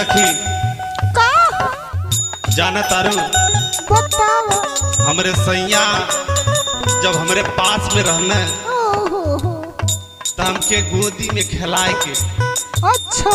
सखी का जाना तारू बताओ हमरे सैया जब हमरे पास में रहना ओहो हो तो हमके गोदी में खिलाए के अच्छा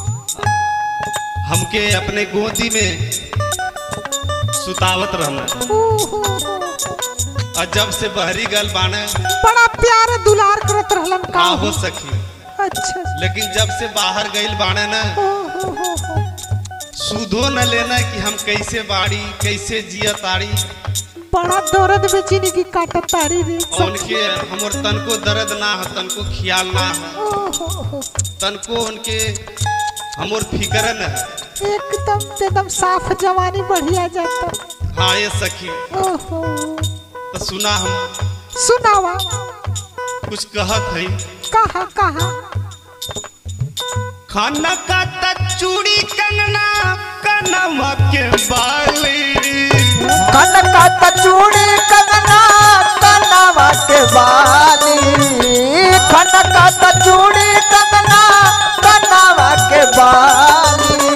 हमके अपने गोदी में सुतावत रहना ओहो हो और जब से बहरी गल बाने बड़ा प्यार दुलार करत रहलन का का हो सकी अच्छा लेकिन जब से बाहर गइल बाने ना ओहो हो हो सुधो न लेना कि हम कैसे बाड़ी कैसे जिया ताड़ी बड़ा दर्द में जिंदगी काटत तारी रे और उनके हमर तनको दर्द ना हो तनको ख्याल ना हो ओहो हो तनको उनके हमर फिक्र न है एकदम एकदम साफ जवानी बढ़िया जाता हाँ ये सखी ओहो तो सुना हम सुनावा कुछ कहत है कहा कहा खाना का तक चूड़ी कंगना कनवा के बाली कनका तचूड़ी कंगना कनवा के बाली कनका तचूड़ी कंगना कनवा के बाली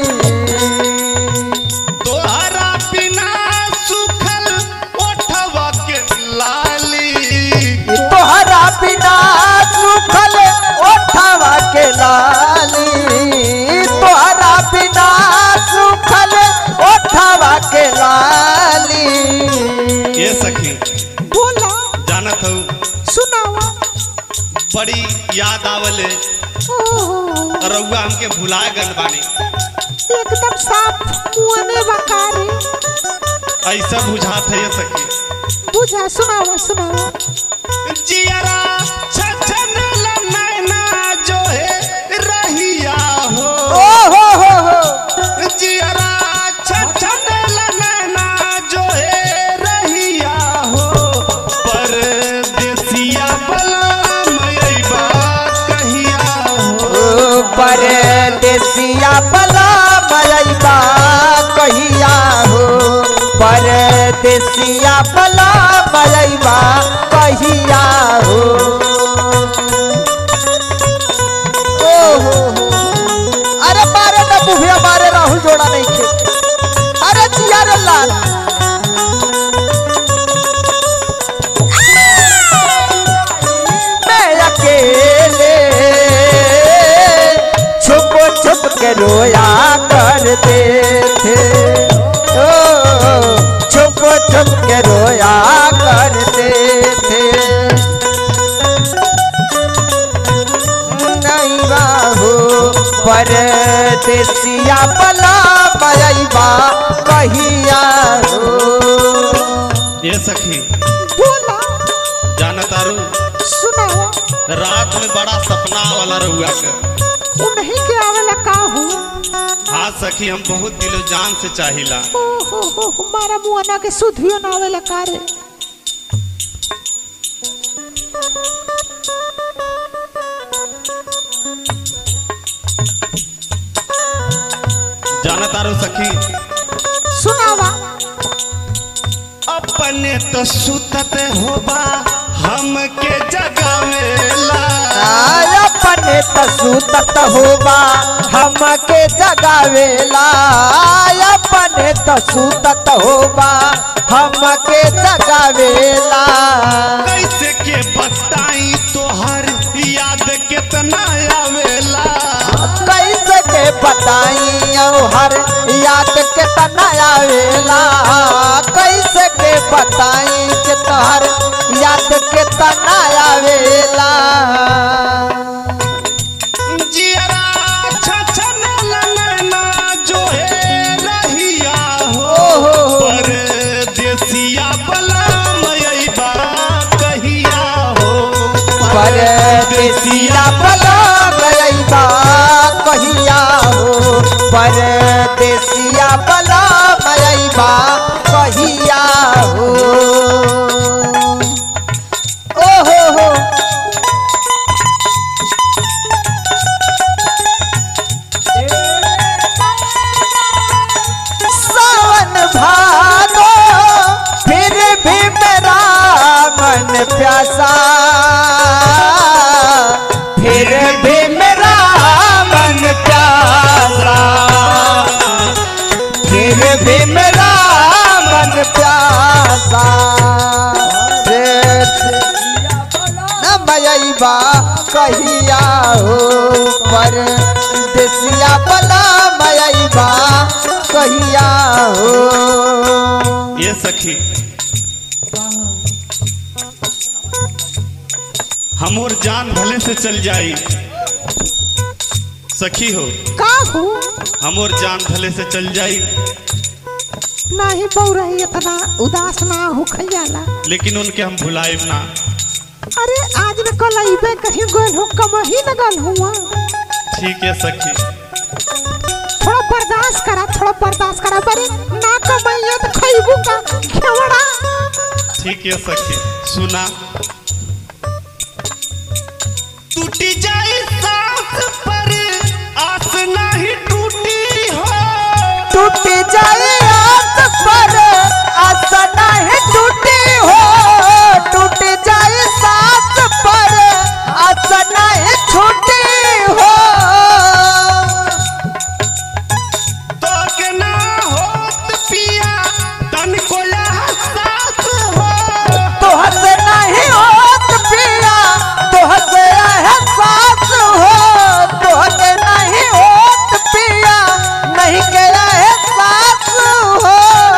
तोहरा बिना सुखल ओठवा के लाली तोहरा बिना सुखल ओठवा के लाली तोहरा बिना सुखल ओठवा के लाली ये सखी बोला जानत हूँ सुनावा बड़ी याद आवले ओहो रउआ हमके भुला गल बानी एकदम साफ मुआने बकारी ऐसा बुझात है ये सखी बुझा सुनावा सुनावा जियरा छछन नैना जो है रहिया हो ओ हो हो हो जियरा छछन नैना जो है रहिया हो परदेसिया बलम अइबा कहिया हो परदेसिया बला मयबा कहिया हो परदेसिया बला मयबा कहिया हो ओ हो हो अरे मारे ना बुढ़िया मारे राहुल जोड़ा नहीं खे अरे जिया रे लाल मैं अकेले छुप छुप के रोया करते थे ओ छुप छुप के रोया करते थे नहीं बाहू परदेसिया बला बयबा कहिया हो ये सखी बोला जाना तारू सुनावा रात में बड़ा सपना वाला रहुआ के उन्हीं के आवेला का हो हाँ सखी हम बहुत दिलो जान से चाहिला ओहो हो हमारा मुआना के सुधियो ना आवेला का रे जाना तारू सखी सुनावा अपने तो सुतत होबा हमके जगावेला आय अपने तसूतत होबा हमके जगावेला आय अपने तसूतत होबा हमके जगावेला कैसे के बताई तोहर याद कितना आवेला कैसे के बताई हर याद के तना आवेला कैसे के बताई के तोहर याद के तना आवेला जियरा छछन ललना जो है रहिया हो ओहो। परदेसिया बलम अइबा कहिया हो परदेसिया बला गईबा कहिया हो परदेसिया बला गईबा कहिया हो ओ हो हो सावन भादो फिर भी मेरा मन प्यासा फिर भी मेरा मन प्यासा मयबा कहिया हो परदेसिया बला मयबा कहिया हो ये सखी हमोर जान भले से चल जाई सखी हो का हो हमोर जान भले से चल जाई नहीं बहु रही इतना उदास ना हो जाला लेकिन उनके हम भुलाएब ना अरे आज न कल अइबे कहीं गोल हो कम ही न गल हुआ ठीक है सखी थोड़ा बर्दाश्त करा थोड़ा बर्दाश्त करा बरे ना कमाइए तो खइबू का खेवड़ा ठीक है सखी सुना टूटी जाए सांस पर आस नहीं टूटी हो टूट जाए आस पर आशा नहीं टूटी हो टूट जाए सास पर आशा नहीं छूटी हो तो के ना होत पिया तन को एहसास हो तोहर से नहीं होत पिया तोहर से एहसास हो तोहर से नहीं होत पिया नहीं के एहसास हो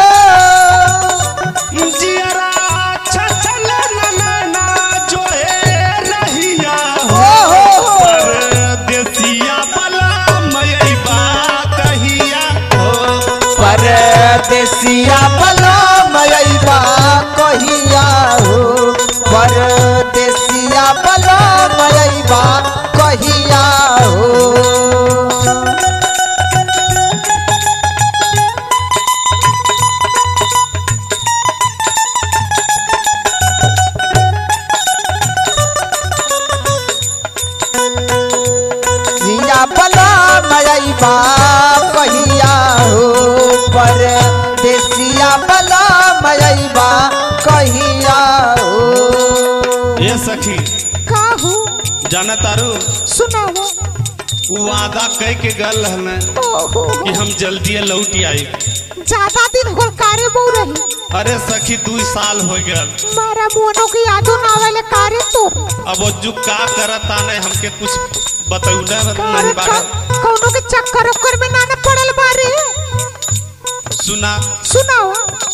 जियरा छछल नैना जो है रहिया हो ओ हो हो परदेसिया बला मयबा कहिया हो परदेसिया बला मयबा कहिया हो परदेसिया बला मयबा कहिया हो सिया बला मयबा कहिया हो पर देसिया बला मयबा कहिया हो ये सखी का हो जाना तारू सुनाओ उ वादा कह के गल हमें ओहो कि हम जल्दी लौट आई ज्यादा दिन होल कारे बहु रही अरे सखी दू साल हो गया मारा मोनो की यादो ना आवेले कारे तो अब वो जो का करता नहीं हमके कुछ बतौले कारे नहीं का बारे कौनो के चक्कर उक्कर में ना न पड़ल बारे सुना सुनाओ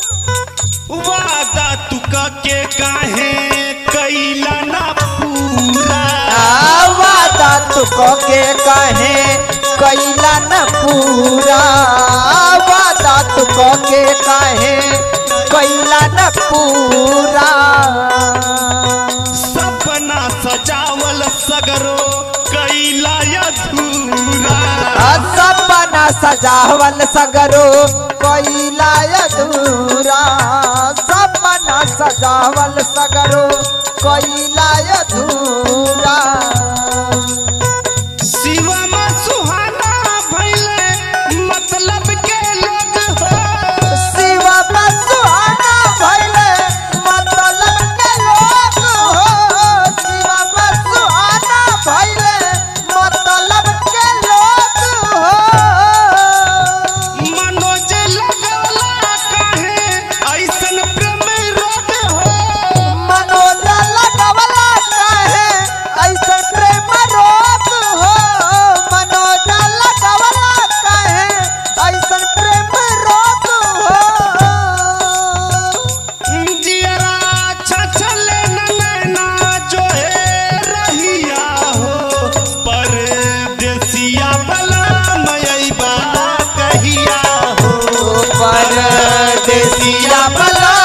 वादा तू के काहे कैला ना पूरा वादा तुको के कहे कैला न पूरा वादा तुको के कहे कैला न पूरा सपना सजावल सगरो कैला अधूरा सपना सजावल सगरो कैला अधूरा सपना सजावल सगरो कैला अधूरा शिवम सुहाना भैले मतलब के लोग हो शिव सुहाना भैले मतलब के लोग हो शिव सुहाना भैले मतलब के लोग हो मनोज लगौला काहे ऐसन प्रेम रोग हो मनोज लगवला काहे ऐसे प्रेम रोग हो मनोज लगवला काहे ऐसे प्रेम रोग हो जियरा छछल नैना जो है रहिया हो परदेसिया बला मयबा कहिया हो परदेसिया बला